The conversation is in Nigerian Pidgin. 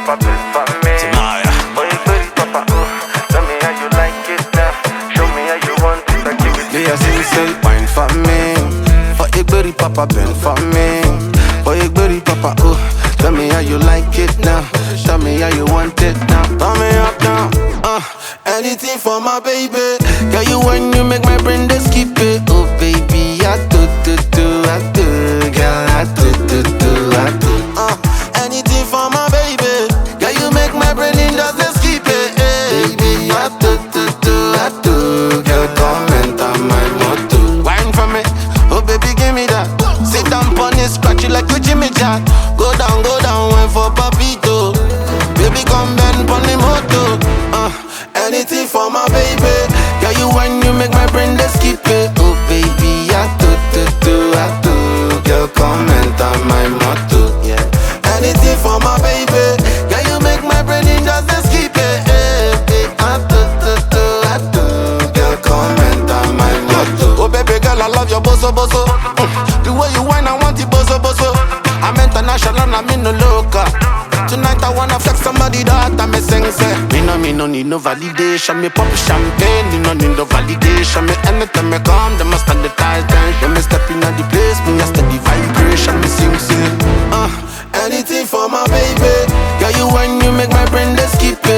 papa, been for me. Tamaya. Boy, booty, papa, ooh. Tell me how you like it now. Show me how you want it, I give it to Yeah, see, say, wine for me. For a berry papa, bend for me. For a berry papa, oh. Tell me how you like it now. Tell me how you want it now. Turn me up now. Uh, anything for my baby. Girl, you when you make my brain just skip it. Oh, baby, I do, do, do, I do. Girl, I do, do, do, I do. Uh, anything for my baby. Girl, you make my brain in just a skip it. eh. Baby, I do, do, do, I do. Girl, come enter my motor. Wine for me, oh baby, give me that. Sit down on it, scratch it like you Jimmy Jack. Go down, go down, wine for papito. Baby, come bend on the motor. Uh, anything for my baby. Girl, you when you make my brain just skip it. Oh baby, I do, do, do, I do. Girl, come enter my motor. Yeah. Anything for my baby. Girl, you make my brain in just a skip it. Eh, eh, I do, do, do, I do. Girl, come enter my motor. Oh baby girl, I love your boso boso. Mm. The way you whine, I want it boso boso. I'm international, I'm in the local. Tonight I wanna flex somebody that I me sing say. Me no, me no need no validation. Me pop champagne, me no need no validation. Me anytime me come, them must stand the tight When me step in the place, me a steady vibration. Me sing sing. Uh, anything for my baby. Girl, you when you make my brain just skip it.